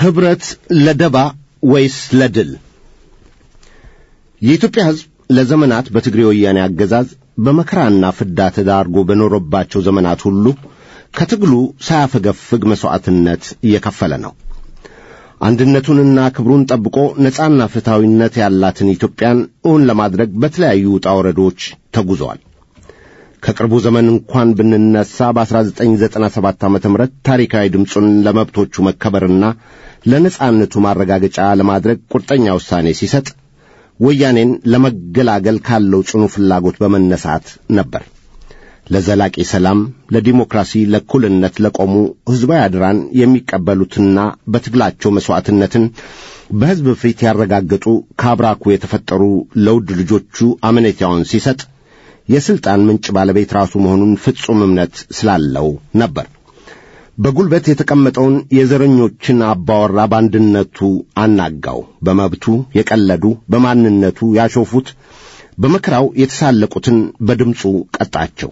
ኅብረት ለደባ ወይስ ለድል? የኢትዮጵያ ሕዝብ ለዘመናት በትግሬ ወያኔ አገዛዝ በመከራና ፍዳ ተዳርጎ በኖረባቸው ዘመናት ሁሉ ከትግሉ ሳያፈገፍግ መሥዋዕትነት እየከፈለ ነው። አንድነቱንና ክብሩን ጠብቆ ነጻና ፍትሐዊነት ያላትን ኢትዮጵያን እውን ለማድረግ በተለያዩ ውጣ ወረዶች ተጉዘዋል። ከቅርቡ ዘመን እንኳን ብንነሳ በ1997 ዓ ም ታሪካዊ ድምፁን ለመብቶቹ መከበርና ለነጻነቱ ማረጋገጫ ለማድረግ ቁርጠኛ ውሳኔ ሲሰጥ ወያኔን ለመገላገል ካለው ጽኑ ፍላጎት በመነሳት ነበር። ለዘላቂ ሰላም፣ ለዲሞክራሲ፣ ለእኩልነት ለቆሙ ሕዝባዊ አድራን የሚቀበሉትና በትግላቸው መሥዋዕትነትን በሕዝብ ፊት ያረጋገጡ ከአብራኩ የተፈጠሩ ለውድ ልጆቹ አመኔታውን ሲሰጥ የሥልጣን ምንጭ ባለቤት ራሱ መሆኑን ፍጹም እምነት ስላለው ነበር። በጉልበት የተቀመጠውን የዘረኞችን አባወራ በአንድነቱ አናጋው። በመብቱ የቀለዱ በማንነቱ ያሾፉት በመከራው የተሳለቁትን በድምፁ ቀጣቸው።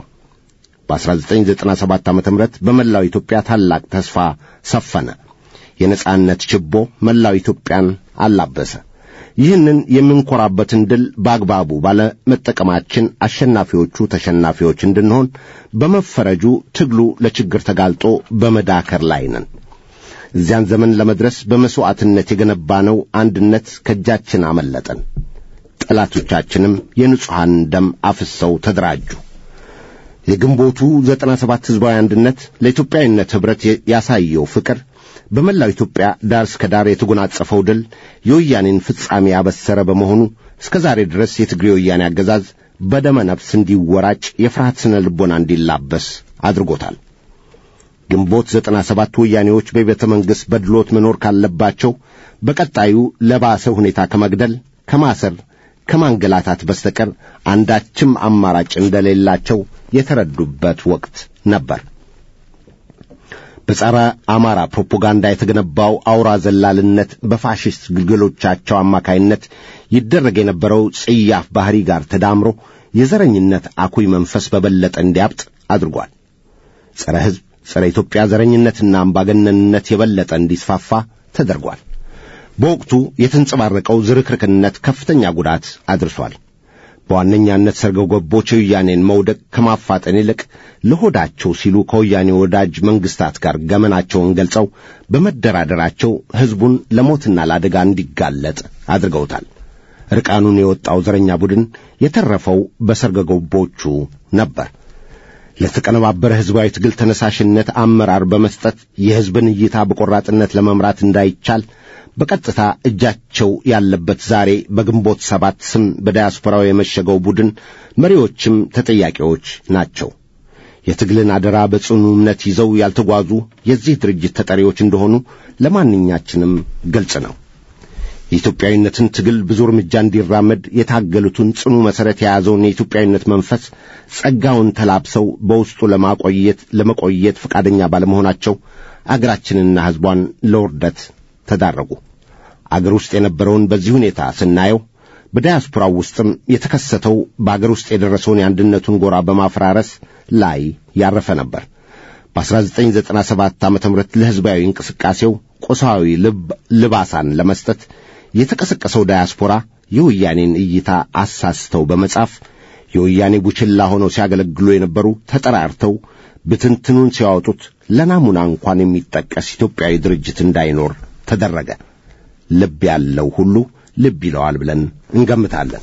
በ1997 ዓ ም በመላው ኢትዮጵያ ታላቅ ተስፋ ሰፈነ። የነጻነት ችቦ መላው ኢትዮጵያን አላበሰ። ይህንን የምንኮራበትን ድል በአግባቡ ባለመጠቀማችን አሸናፊዎቹ ተሸናፊዎች እንድንሆን በመፈረጁ ትግሉ ለችግር ተጋልጦ በመዳከር ላይ ነን። እዚያን ዘመን ለመድረስ በመሥዋዕትነት የገነባነው አንድነት ከእጃችን አመለጠን። ጠላቶቻችንም የንጹሐን ደም አፍሰው ተደራጁ። የግንቦቱ ዘጠና ሰባት ሕዝባዊ አንድነት ለኢትዮጵያዊነት ኅብረት ያሳየው ፍቅር በመላው ኢትዮጵያ ዳር እስከ ዳር የተጎናጸፈው ድል የወያኔን ፍጻሜ ያበሰረ በመሆኑ እስከ ዛሬ ድረስ የትግሬ ወያኔ አገዛዝ በደመ ነፍስ እንዲወራጭ የፍርሃት ስነ ልቦና እንዲላበስ አድርጎታል። ግንቦት ዘጠና ሰባት ወያኔዎች በቤተ መንግሥት በድሎት መኖር ካለባቸው በቀጣዩ ለባሰ ሁኔታ ከመግደል፣ ከማሰር፣ ከማንገላታት በስተቀር አንዳችም አማራጭ እንደሌላቸው የተረዱበት ወቅት ነበር። በጸረ አማራ ፕሮፓጋንዳ የተገነባው አውራ ዘላልነት በፋሽስት ግልገሎቻቸው አማካይነት ይደረግ የነበረው ጽያፍ ባሕሪ ጋር ተዳምሮ የዘረኝነት አኩይ መንፈስ በበለጠ እንዲያብጥ አድርጓል። ጸረ ሕዝብ፣ ጸረ ኢትዮጵያ ዘረኝነትና አምባገነንነት የበለጠ እንዲስፋፋ ተደርጓል። በወቅቱ የተንጸባረቀው ዝርክርክነት ከፍተኛ ጉዳት አድርሷል። በዋነኛነት ሰርገው ገቦች የወያኔን መውደቅ ከማፋጠን ይልቅ ለሆዳቸው ሲሉ ከወያኔ ወዳጅ መንግስታት ጋር ገመናቸውን ገልጸው በመደራደራቸው ሕዝቡን ለሞትና ለአደጋ እንዲጋለጥ አድርገውታል። ርቃኑን የወጣው ዘረኛ ቡድን የተረፈው በሰርገ ገቦቹ ነበር። ለተቀነባበረ ሕዝባዊ ትግል ተነሳሽነት አመራር በመስጠት የሕዝብን እይታ በቆራጥነት ለመምራት እንዳይቻል በቀጥታ እጃቸው ያለበት ዛሬ በግንቦት ሰባት ስም በዳያስፖራው የመሸገው ቡድን መሪዎችም ተጠያቂዎች ናቸው። የትግልን አደራ በጽኑ እምነት ይዘው ያልተጓዙ የዚህ ድርጅት ተጠሪዎች እንደሆኑ ለማንኛችንም ግልጽ ነው። የኢትዮጵያዊነትን ትግል ብዙ እርምጃ እንዲራመድ የታገሉትን ጽኑ መሠረት የያዘውን የኢትዮጵያዊነት መንፈስ ጸጋውን ተላብሰው በውስጡ ለማቆየት ለመቆየት ፈቃደኛ ባለመሆናቸው አገራችንና ሕዝቧን ለውርደት ተዳረጉ። አገር ውስጥ የነበረውን በዚህ ሁኔታ ስናየው በዳያስፖራው ውስጥም የተከሰተው በአገር ውስጥ የደረሰውን የአንድነቱን ጎራ በማፈራረስ ላይ ያረፈ ነበር። በ1997 ዓ ም ለሕዝባዊ እንቅስቃሴው ቁሳዊ ልባሳን ለመስጠት የተቀሰቀሰው ዳያስፖራ የወያኔን እይታ አሳስተው በመጻፍ የወያኔ ቡችላ ሆነው ሲያገለግሉ የነበሩ ተጠራርተው ብትንትኑን ሲያወጡት ለናሙና እንኳን የሚጠቀስ ኢትዮጵያዊ ድርጅት እንዳይኖር ተደረገ። ልብ ያለው ሁሉ ልብ ይለዋል ብለን እንገምታለን።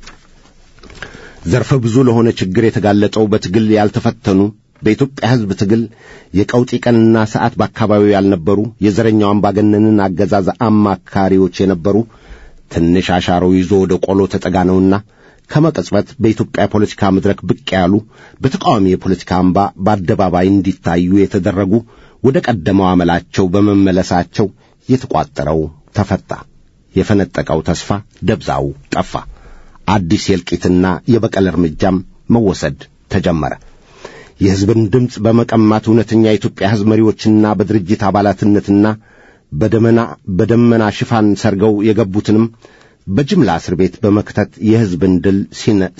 ዘርፈ ብዙ ለሆነ ችግር የተጋለጠው በትግል ያልተፈተኑ በኢትዮጵያ ሕዝብ ትግል የቀውጢ ቀንና ሰዓት በአካባቢው ያልነበሩ የዘረኛው አምባገነንን አገዛዝ አማካሪዎች የነበሩ ትንሽ አሻሮ ይዞ ወደ ቆሎ ተጠጋነውና ከመቀጽበት በኢትዮጵያ ፖለቲካ መድረክ ብቅ ያሉ በተቃዋሚ የፖለቲካ አምባ በአደባባይ እንዲታዩ የተደረጉ ወደ ቀደመው አመላቸው በመመለሳቸው የተቋጠረው ተፈታ። የፈነጠቀው ተስፋ ደብዛው ጠፋ። አዲስ የእልቂትና የበቀል እርምጃም መወሰድ ተጀመረ። የሕዝብን ድምፅ በመቀማት እውነተኛ የኢትዮጵያ ሕዝብ መሪዎችና በድርጅት አባላትነትና በደመና በደመና ሽፋን ሰርገው የገቡትንም በጅምላ እስር ቤት በመክተት የሕዝብን ድል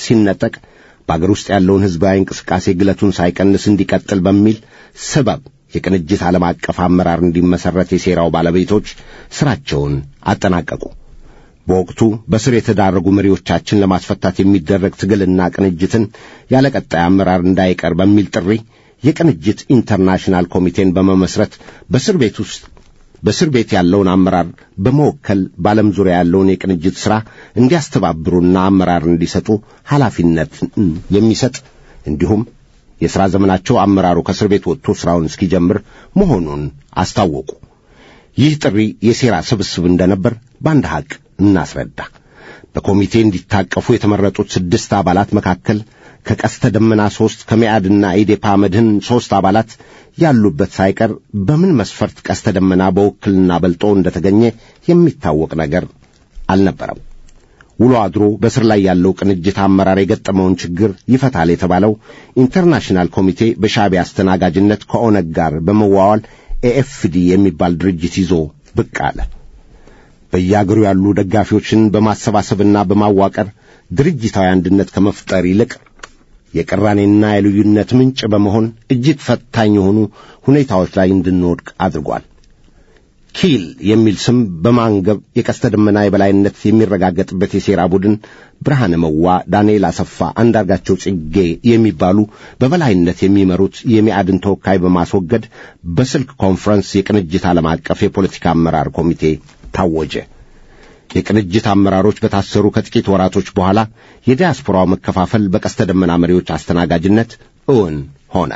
ሲነጠቅ በአገር ውስጥ ያለውን ሕዝባዊ እንቅስቃሴ ግለቱን ሳይቀንስ እንዲቀጥል በሚል ሰበብ የቅንጅት ዓለም አቀፍ አመራር እንዲመሠረት የሴራው ባለቤቶች ሥራቸውን አጠናቀቁ። በወቅቱ በስር የተዳረጉ መሪዎቻችን ለማስፈታት የሚደረግ ትግልና ቅንጅትን ያለ ቀጣይ አመራር እንዳይቀር በሚል ጥሪ የቅንጅት ኢንተርናሽናል ኮሚቴን በመመስረት በእስር ቤት ውስጥ በእስር ቤት ያለውን አመራር በመወከል በዓለም ዙሪያ ያለውን የቅንጅት ሥራ እንዲያስተባብሩና አመራር እንዲሰጡ ኃላፊነት የሚሰጥ እንዲሁም የሥራ ዘመናቸው አመራሩ ከእስር ቤት ወጥቶ ሥራውን እስኪጀምር መሆኑን አስታወቁ። ይህ ጥሪ የሴራ ስብስብ እንደነበር በአንድ ሐቅ እናስረዳ። በኮሚቴ እንዲታቀፉ የተመረጡት ስድስት አባላት መካከል ከቀስተ ደመና ሦስት ከሚያድና ኢዴፓ መድህን ሦስት አባላት ያሉበት ሳይቀር በምን መስፈርት ቀስተ ደመና በውክልና በልጦ እንደተገኘ የሚታወቅ ነገር አልነበረም። ውሎ አድሮ በስር ላይ ያለው ቅንጅት አመራር የገጠመውን ችግር ይፈታል የተባለው ኢንተርናሽናል ኮሚቴ በሻዕቢያ አስተናጋጅነት ከኦነግ ጋር በመዋዋል ኤኤፍዲ የሚባል ድርጅት ይዞ ብቅ አለ። በየአገሩ ያሉ ደጋፊዎችን በማሰባሰብና በማዋቀር ድርጅታዊ አንድነት ከመፍጠር ይልቅ የቅራኔና የልዩነት ምንጭ በመሆን እጅግ ፈታኝ የሆኑ ሁኔታዎች ላይ እንድንወድቅ አድርጓል። ኪል የሚል ስም በማንገብ የቀስተ ደመና የበላይነት የሚረጋገጥበት የሴራ ቡድን ብርሃነ መዋ፣ ዳንኤል አሰፋ፣ አንዳርጋቸው ጽጌ የሚባሉ በበላይነት የሚመሩት የሚያድን ተወካይ በማስወገድ በስልክ ኮንፈረንስ የቅንጅት ዓለም አቀፍ የፖለቲካ አመራር ኮሚቴ ታወጀ። የቅንጅት አመራሮች በታሰሩ ከጥቂት ወራቶች በኋላ የዲያስፖራው መከፋፈል በቀስተ ደመና መሪዎች አስተናጋጅነት እውን ሆነ።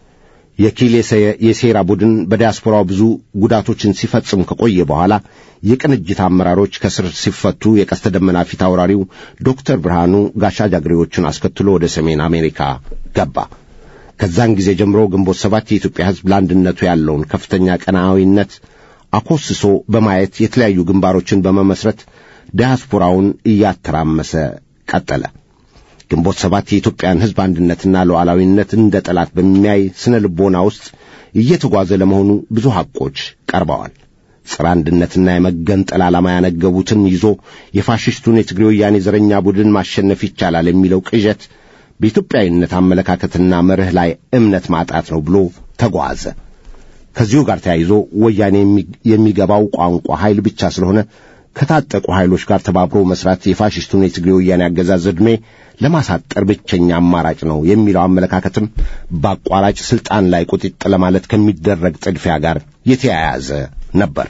የኪል የሴራ ቡድን በዲያስፖራው ብዙ ጉዳቶችን ሲፈጽም ከቆየ በኋላ የቅንጅት አመራሮች ከስር ሲፈቱ የቀስተ ደመና ፊት አውራሪው ዶክተር ብርሃኑ ጋሻ ጃግሬዎቹን አስከትሎ ወደ ሰሜን አሜሪካ ገባ። ከዛን ጊዜ ጀምሮ ግንቦት ሰባት የኢትዮጵያ ሕዝብ ለአንድነቱ ያለውን ከፍተኛ ቀናዊነት አኮስሶ በማየት የተለያዩ ግንባሮችን በመመስረት ዲያስፖራውን እያተራመሰ ቀጠለ። ግንቦት ሰባት የኢትዮጵያን ሕዝብ አንድነትና ሉዓላዊነት እንደ ጠላት በሚያይ ስነ ልቦና ውስጥ እየተጓዘ ለመሆኑ ብዙ ሐቆች ቀርበዋል። ጸረ አንድነትና የመገንጠል ዓላማ ያነገቡትን ይዞ የፋሽስቱን የትግሬ ወያኔ ዘረኛ ቡድን ማሸነፍ ይቻላል የሚለው ቅዠት በኢትዮጵያዊነት አመለካከትና መርህ ላይ እምነት ማጣት ነው ብሎ ተጓዘ። ከዚሁ ጋር ተያይዞ ወያኔ የሚገባው ቋንቋ ኃይል ብቻ ስለሆነ ከታጠቁ ኃይሎች ጋር ተባብሮ መስራት የፋሽስቱን የትግሬ ወያኔ አገዛዝ ዕድሜ ለማሳጠር ብቸኛ አማራጭ ነው የሚለው አመለካከትም በአቋራጭ ስልጣን ላይ ቁጢጥ ለማለት ከሚደረግ ጥድፊያ ጋር የተያያዘ ነበር።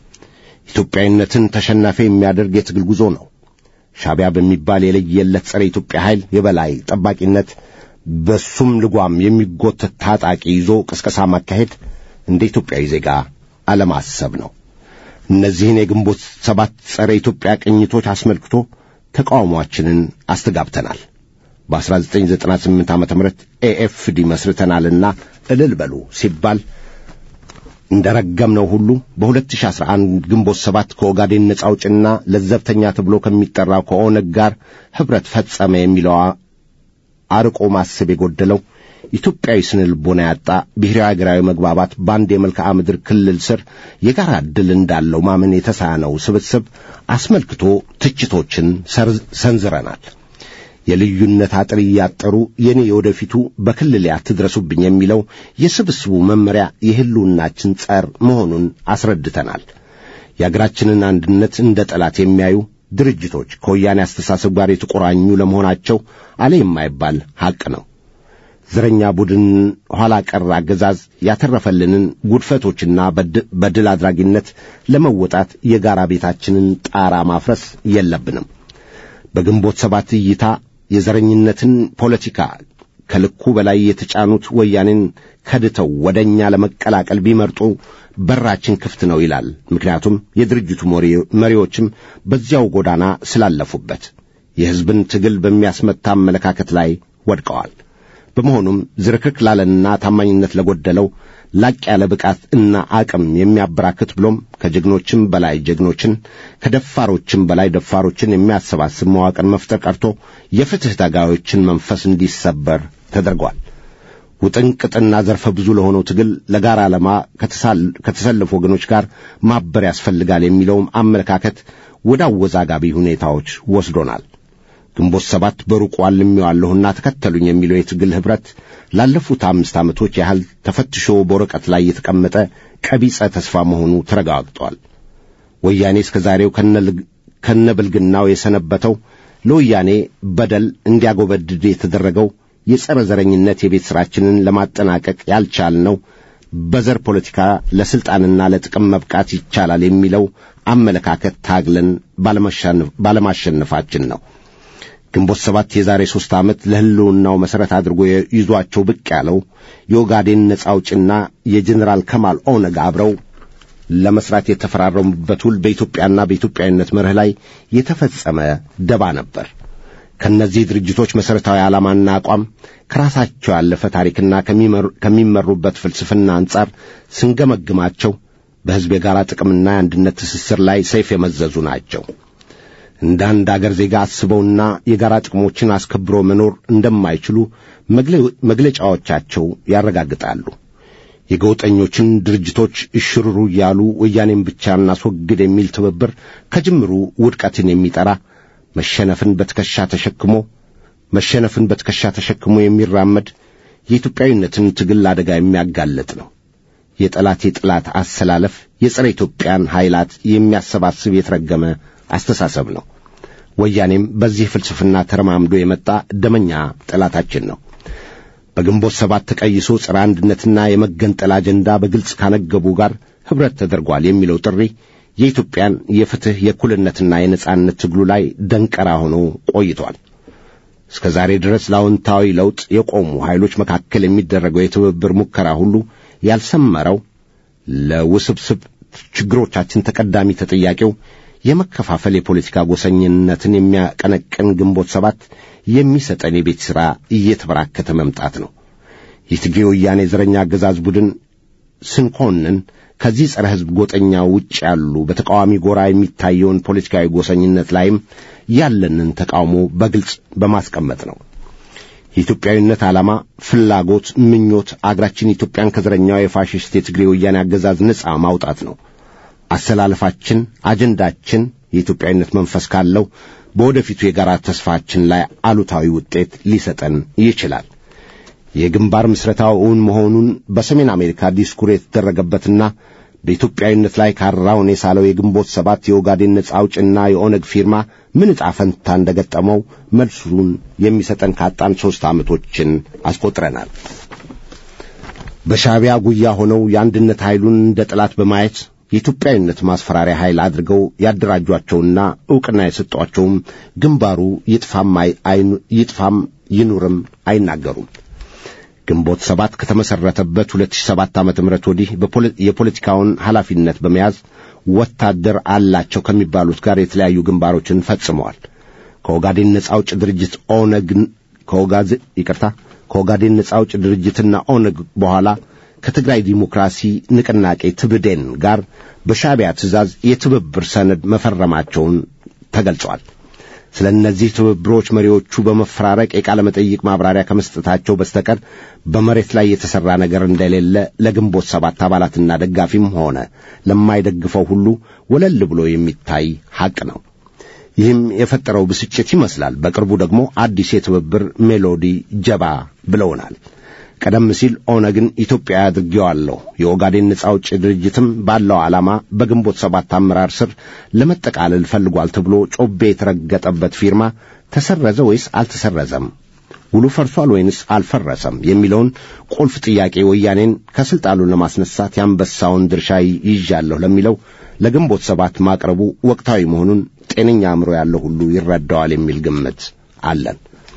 ኢትዮጵያዊነትን ተሸናፊ የሚያደርግ የትግል ጉዞ ነው። ሻዕቢያ በሚባል የለየለት ጸረ ኢትዮጵያ ኃይል የበላይ ጠባቂነት በሱም ልጓም የሚጎተት ታጣቂ ይዞ ቅስቀሳ ማካሄድ እንደ ኢትዮጵያዊ ዜጋ አለማሰብ ነው። እነዚህን የግንቦት ሰባት ጸረ ኢትዮጵያ ቅኝቶች አስመልክቶ ተቃውሟችንን አስተጋብተናል። በ1998 ዓ ም ኤኤፍዲ መስርተናልና እልል በሉ ሲባል እንደ ረገምነው ሁሉ በ2011 ግንቦት ሰባት ከኦጋዴን ነጻ አውጭና ለዘብተኛ ተብሎ ከሚጠራው ከኦነግ ጋር ኅብረት ፈጸመ የሚለው አርቆ ማሰብ የጎደለው ኢትዮጵያዊ ስነ ልቦና ያጣ ብሔራዊ አገራዊ መግባባት በአንድ የመልክዓ ምድር ክልል ስር የጋራ ዕድል እንዳለው ማመን የተሳነው ስብስብ አስመልክቶ ትችቶችን ሰንዝረናል። የልዩነት አጥር እያጠሩ የኔ የወደፊቱ በክልሌ አትድረሱብኝ የሚለው የስብስቡ መመሪያ የሕልውናችን ጸር መሆኑን አስረድተናል። የአገራችንን አንድነት እንደ ጠላት የሚያዩ ድርጅቶች ከወያኔ አስተሳሰብ ጋር የተቆራኙ ለመሆናቸው አለ የማይባል ሐቅ ነው። ዘረኛ ቡድን ኋላ ቀር አገዛዝ ያተረፈልንን ጉድፈቶችና በድል አድራጊነት ለመወጣት የጋራ ቤታችንን ጣራ ማፍረስ የለብንም። በግንቦት ሰባት እይታ የዘረኝነትን ፖለቲካ ከልኩ በላይ የተጫኑት ወያኔን ከድተው ወደ እኛ ለመቀላቀል ቢመርጡ በራችን ክፍት ነው ይላል። ምክንያቱም የድርጅቱ መሪዎችም በዚያው ጎዳና ስላለፉበት የሕዝብን ትግል በሚያስመታ አመለካከት ላይ ወድቀዋል። በመሆኑም ዝርክርክ ላለንና ታማኝነት ለጎደለው ላቅ ያለ ብቃት እና አቅም የሚያበራክት ብሎም ከጀግኖችም በላይ ጀግኖችን ከደፋሮችም በላይ ደፋሮችን የሚያሰባስብ መዋቅር መፍጠር ቀርቶ የፍትሕ ታጋዮችን መንፈስ እንዲሰበር ተደርጓል። ውጥንቅጥና ዘርፈ ብዙ ለሆነው ትግል ለጋራ ዓላማ ከተሰለፉ ወገኖች ጋር ማበር ያስፈልጋል የሚለውም አመለካከት ወደ አወዛጋቢ ሁኔታዎች ወስዶናል። ግንቦት ሰባት በሩቁ አልሜዋለሁና ተከተሉኝ የሚለው የትግል ኅብረት ላለፉት አምስት ዓመቶች ያህል ተፈትሾ በወረቀት ላይ የተቀመጠ ቀቢጸ ተስፋ መሆኑ ተረጋግጧል። ወያኔ እስከ ዛሬው ከነብልግናው የሰነበተው ለወያኔ በደል እንዲያጎበድድ የተደረገው የጸረ ዘረኝነት የቤት ሥራችንን ለማጠናቀቅ ያልቻልነው በዘር ፖለቲካ ለሥልጣንና ለጥቅም መብቃት ይቻላል የሚለው አመለካከት ታግለን ባለማሸነፋችን ነው። ግንቦት ሰባት የዛሬ ሦስት ዓመት ለሕልውናው መሠረት አድርጎ ይዟቸው ብቅ ያለው የኦጋዴን ነጻ አውጭና የጀኔራል ከማል ኦነግ አብረው ለመሥራት የተፈራረሙበት ውል በኢትዮጵያና በኢትዮጵያዊነት መርህ ላይ የተፈጸመ ደባ ነበር። ከእነዚህ ድርጅቶች መሠረታዊ ዓላማና አቋም ከራሳቸው ያለፈ ታሪክና ከሚመሩበት ፍልስፍና አንጻር ስንገመግማቸው በሕዝብ የጋራ ጥቅምና የአንድነት ትስስር ላይ ሰይፍ የመዘዙ ናቸው። እንደ አንድ አገር ዜጋ አስበውና የጋራ ጥቅሞችን አስከብሮ መኖር እንደማይችሉ መግለጫዎቻቸው ያረጋግጣሉ። የገውጠኞችን ድርጅቶች እሽሩሩ እያሉ ወያኔን ብቻ እናስወግድ የሚል ትብብር ከጅምሩ ውድቀትን የሚጠራ መሸነፍን በትከሻ ተሸክሞ መሸነፍን በትከሻ ተሸክሞ የሚራመድ የኢትዮጵያዊነትን ትግል አደጋ የሚያጋለጥ ነው። የጠላት የጠላት አሰላለፍ የጸረ ኢትዮጵያን ኃይላት የሚያሰባስብ የተረገመ አስተሳሰብ ነው። ወያኔም በዚህ ፍልስፍና ተረማምዶ የመጣ ደመኛ ጠላታችን ነው። በግንቦት ሰባት ተቀይሶ ጸረ አንድነትና የመገንጠል አጀንዳ በግልጽ ካነገቡ ጋር ኅብረት ተደርጓል የሚለው ጥሪ የኢትዮጵያን የፍትሕ የእኩልነትና የነጻነት ትግሉ ላይ ደንቀራ ሆኖ ቆይቷል። እስከ ዛሬ ድረስ ለአዎንታዊ ለውጥ የቆሙ ኃይሎች መካከል የሚደረገው የትብብር ሙከራ ሁሉ ያልሰመረው ለውስብስብ ችግሮቻችን ተቀዳሚ ተጠያቂው የመከፋፈል የፖለቲካ ጎሰኝነትን የሚያቀነቅን ግንቦት ሰባት የሚሰጠን የቤት ሥራ እየተበራከተ መምጣት ነው። የትግሬ ወያኔ ዘረኛ አገዛዝ ቡድን ስንኮንን ከዚህ ጸረ ሕዝብ ጎጠኛ ውጭ ያሉ በተቃዋሚ ጎራ የሚታየውን ፖለቲካዊ ጎሰኝነት ላይም ያለንን ተቃውሞ በግልጽ በማስቀመጥ ነው። የኢትዮጵያዊነት ዓላማ፣ ፍላጎት፣ ምኞት አገራችን ኢትዮጵያን ከዘረኛው የፋሽስት የትግሬ ወያኔ አገዛዝ ነጻ ማውጣት ነው። አሰላለፋችን፣ አጀንዳችን የኢትዮጵያዊነት መንፈስ ካለው በወደፊቱ የጋራ ተስፋችን ላይ አሉታዊ ውጤት ሊሰጠን ይችላል። የግንባር ምስረታው እውን መሆኑን በሰሜን አሜሪካ ዲስኩር የተደረገበትና በኢትዮጵያዊነት ላይ ካራውን የሳለው የግንቦት ሰባት የኦጋዴን ነጻ አውጭና የኦነግ ፊርማ ምን ዕጣ ፈንታ እንደ ገጠመው መልሱን የሚሰጠን ካጣን ሦስት ዓመቶችን አስቆጥረናል። በሻዕቢያ ጉያ ሆነው የአንድነት ኃይሉን እንደ ጠላት በማየት የኢትዮጵያዊነት ማስፈራሪያ ኃይል አድርገው ያደራጇቸውና ዕውቅና የሰጧቸውም ግንባሩ ይጥፋም ይኑርም አይናገሩም። ግንቦት ሰባት ከተመሠረተበት 2007 ዓመተ ምህረት ወዲህ የፖለቲካውን ኃላፊነት በመያዝ ወታደር አላቸው ከሚባሉት ጋር የተለያዩ ግንባሮችን ፈጽመዋል። ከኦጋዴን ነጻ አውጭ ድርጅት ኦነግን ከኦጋዝ ይቅርታ ከኦጋዴን ነጻ አውጭ ድርጅትና ኦነግ በኋላ ከትግራይ ዲሞክራሲ ንቅናቄ ትብዴን ጋር በሻዕቢያ ትእዛዝ የትብብር ሰነድ መፈረማቸውን ተገልጿል። ስለ እነዚህ ትብብሮች መሪዎቹ በመፈራረቅ የቃለ መጠይቅ ማብራሪያ ከመስጠታቸው በስተቀር በመሬት ላይ የተሠራ ነገር እንደሌለ ለግንቦት ሰባት አባላትና ደጋፊም ሆነ ለማይደግፈው ሁሉ ወለል ብሎ የሚታይ ሐቅ ነው። ይህም የፈጠረው ብስጭት ይመስላል። በቅርቡ ደግሞ አዲስ የትብብር ሜሎዲ ጀባ ብለውናል። ቀደም ሲል ኦነግን ኢትዮጵያ አድርጌዋለሁ፣ የኦጋዴን ነጻ አውጪ ድርጅትም ባለው ዓላማ በግንቦት ሰባት አመራር ስር ለመጠቃለል ፈልጓል ተብሎ ጮቤ የተረገጠበት ፊርማ ተሰረዘ ወይስ አልተሰረዘም? ውሉ ፈርሷል ወይንስ አልፈረሰም? የሚለውን ቁልፍ ጥያቄ ወያኔን ከሥልጣኑ ለማስነሳት የአንበሳውን ድርሻ ይዣለሁ ለሚለው ለግንቦት ሰባት ማቅረቡ ወቅታዊ መሆኑን ጤነኛ አእምሮ ያለው ሁሉ ይረዳዋል የሚል ግምት አለን።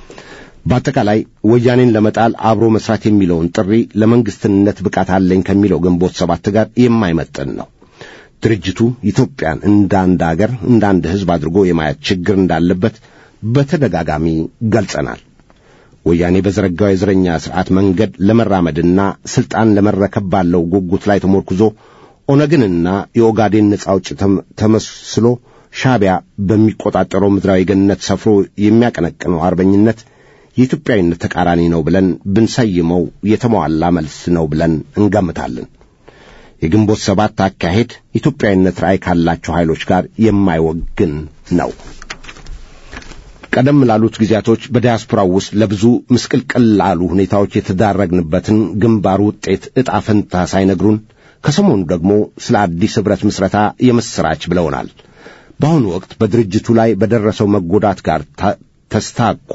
በአጠቃላይ ወያኔን ለመጣል አብሮ መስራት የሚለውን ጥሪ ለመንግስትነት ብቃት አለኝ ከሚለው ግንቦት ሰባት ጋር የማይመጥን ነው። ድርጅቱ ኢትዮጵያን እንደ አንድ አገር እንደ አንድ ሕዝብ አድርጎ የማየት ችግር እንዳለበት በተደጋጋሚ ገልጸናል። ወያኔ በዘረጋው የዘረኛ ሥርዓት መንገድ ለመራመድና ሥልጣን ለመረከብ ባለው ጉጉት ላይ ተሞርኩዞ ኦነግንና የኦጋዴን ነጻ አውጭ ተመስሎ ሻዕቢያ በሚቆጣጠረው ምድራዊ ገነት ሰፍሮ የሚያቀነቅነው አርበኝነት የኢትዮጵያዊነት ተቃራኒ ነው ብለን ብንሰይመው የተሟላ መልስ ነው ብለን እንገምታለን። የግንቦት ሰባት አካሄድ ኢትዮጵያዊነት ራዕይ ካላቸው ኃይሎች ጋር የማይወግን ነው። ቀደም ላሉት ጊዜያቶች በዲያስፖራው ውስጥ ለብዙ ምስቅልቅል ላሉ ሁኔታዎች የተዳረግንበትን ግንባር ውጤት ዕጣ ፈንታ ሳይነግሩን ከሰሞኑ ደግሞ ስለ አዲስ ኅብረት ምስረታ የምሥራች ብለውናል። በአሁኑ ወቅት በድርጅቱ ላይ በደረሰው መጎዳት ጋር ተስታኮ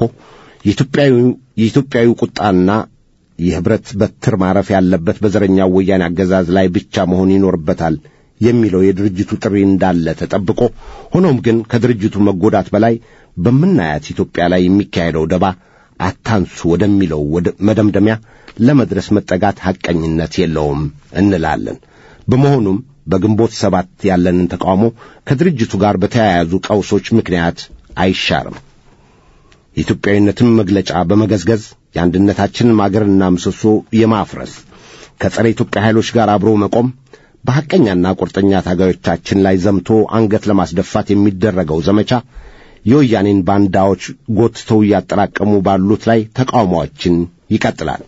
የኢትዮጵያዊ ቁጣና የኅብረት በትር ማረፍ ያለበት በዘረኛው ወያኔ አገዛዝ ላይ ብቻ መሆን ይኖርበታል የሚለው የድርጅቱ ጥሪ እንዳለ ተጠብቆ፣ ሆኖም ግን ከድርጅቱ መጎዳት በላይ በምናያት ኢትዮጵያ ላይ የሚካሄደው ደባ አታንሱ ወደሚለው መደምደሚያ ለመድረስ መጠጋት ሐቀኝነት የለውም እንላለን። በመሆኑም በግንቦት ሰባት ያለንን ተቃውሞ ከድርጅቱ ጋር በተያያዙ ቀውሶች ምክንያት አይሻርም። የኢትዮጵያዊነትን መግለጫ በመገዝገዝ የአንድነታችንን ማገርና ምሰሶ የማፍረስ ከጸረ ኢትዮጵያ ኃይሎች ጋር አብሮ መቆም በሐቀኛና ቁርጠኛ ታጋዮቻችን ላይ ዘምቶ አንገት ለማስደፋት የሚደረገው ዘመቻ የወያኔን ባንዳዎች ጎትተው እያጠራቀሙ ባሉት ላይ ተቃውሟችን ይቀጥላል።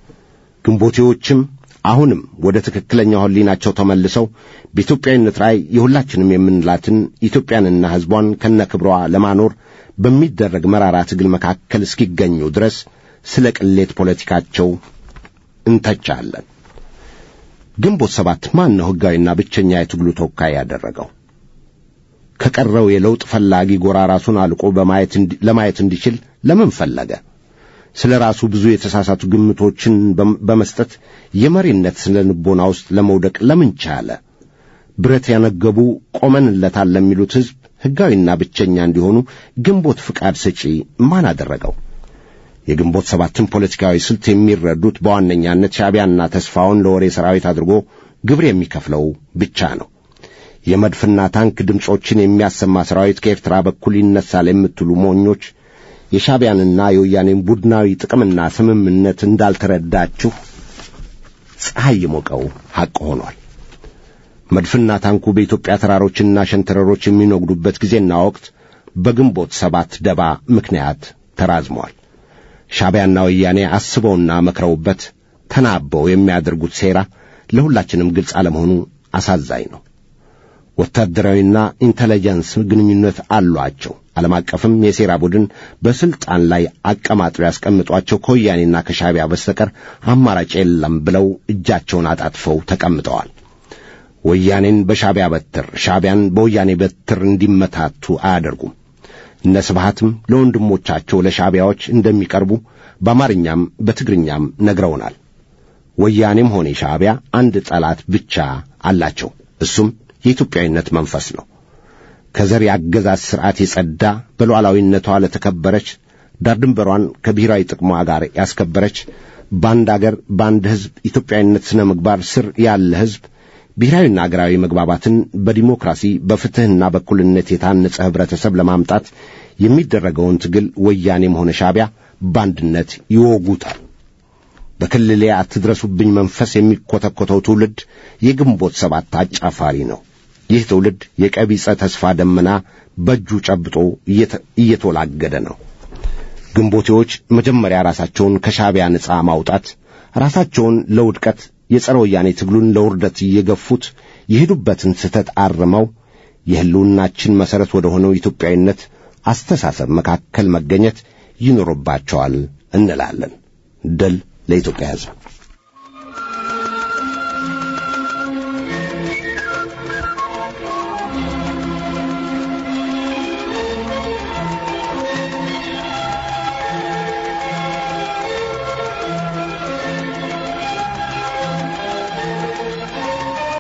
ግንቦቴዎችም አሁንም ወደ ትክክለኛው ሕሊናቸው ተመልሰው በኢትዮጵያዊነት ላይ የሁላችንም የምንላትን ኢትዮጵያንና ሕዝቧን ከነክብሯ ለማኖር በሚደረግ መራራ ትግል መካከል እስኪገኙ ድረስ ስለ ቅሌት ፖለቲካቸው እንተቻለን። ግንቦት ሰባት ማን ነው ሕጋዊና ብቸኛ የትግሉ ተወካይ ያደረገው? ከቀረው የለውጥ ፈላጊ ጎራ ራሱን አልቆ በማየት ለማየት እንዲችል ለምን ፈለገ? ስለ ራሱ ብዙ የተሳሳቱ ግምቶችን በመስጠት የመሪነት ስነ ልቦና ውስጥ ለመውደቅ ለምን ቻለ? ብረት ያነገቡ ቆመንለታል ለሚሉት ሕዝብ ሕጋዊና ብቸኛ እንዲሆኑ ግንቦት ፍቃድ ሰጪ ማን አደረገው? የግንቦት ሰባትን ፖለቲካዊ ስልት የሚረዱት በዋነኛነት ሻዕቢያና ተስፋውን ለወሬ ሰራዊት አድርጎ ግብር የሚከፍለው ብቻ ነው። የመድፍና ታንክ ድምፆችን የሚያሰማ ሰራዊት ከኤርትራ በኩል ይነሳል የምትሉ ሞኞች የሻዕቢያንና የወያኔን ቡድናዊ ጥቅምና ስምምነት እንዳልተረዳችሁ ፀሐይ የሞቀው ሐቅ ሆኗል። መድፍና ታንኩ በኢትዮጵያ ተራሮችና ሸንተረሮች የሚነጉዱበት ጊዜና ወቅት በግንቦት ሰባት ደባ ምክንያት ተራዝሟል። ሻዕቢያና ወያኔ አስበውና መክረውበት ተናበው የሚያደርጉት ሴራ ለሁላችንም ግልጽ አለመሆኑ አሳዛኝ ነው። ወታደራዊና ኢንተለጀንስ ግንኙነት አሏቸው። ዓለም አቀፍም የሴራ ቡድን በስልጣን ላይ አቀማጥለው ያስቀምጧቸው ከወያኔና ከሻዕቢያ በስተቀር አማራጭ የለም ብለው እጃቸውን አጣጥፈው ተቀምጠዋል። ወያኔን በሻዕቢያ በትር፣ ሻዕቢያን በወያኔ በትር እንዲመታቱ አያደርጉም። እነ ስብሃትም ለወንድሞቻቸው ለሻዕቢያዎች እንደሚቀርቡ በአማርኛም በትግርኛም ነግረውናል። ወያኔም ሆነ ሻዕቢያ አንድ ጠላት ብቻ አላቸው። እሱም የኢትዮጵያዊነት መንፈስ ነው። ከዘር የአገዛዝ ሥርዓት የጸዳ በሉዓላዊነቷ ለተከበረች ዳር ድንበሯን ከብሔራዊ ጥቅሟ ጋር ያስከበረች በአንድ አገር በአንድ ሕዝብ ኢትዮጵያዊነት ሥነ ምግባር ስር ያለ ሕዝብ ብሔራዊና አገራዊ መግባባትን በዲሞክራሲ በፍትሕና በእኩልነት የታነጸ ኅብረተሰብ ለማምጣት የሚደረገውን ትግል ወያኔም ሆነ ሻዕቢያ በአንድነት ይወጉታል። በክልሌ አትድረሱብኝ መንፈስ የሚኰተኰተው ትውልድ የግንቦት ሰባት አጫፋሪ ነው። ይህ ትውልድ የቀቢጸ ተስፋ ደመና በእጁ ጨብጦ እየተወላገደ ነው። ግንቦቴዎች መጀመሪያ ራሳቸውን ከሻዕቢያ ነጻ ማውጣት፣ ራሳቸውን ለውድቀት የጸረ ወያኔ ትግሉን ለውርደት እየገፉት የሄዱበትን ስህተት አርመው የሕልውናችን መሠረት ወደ ሆነው ኢትዮጵያዊነት አስተሳሰብ መካከል መገኘት ይኖርባቸዋል እንላለን። ድል ለኢትዮጵያ ሕዝብ።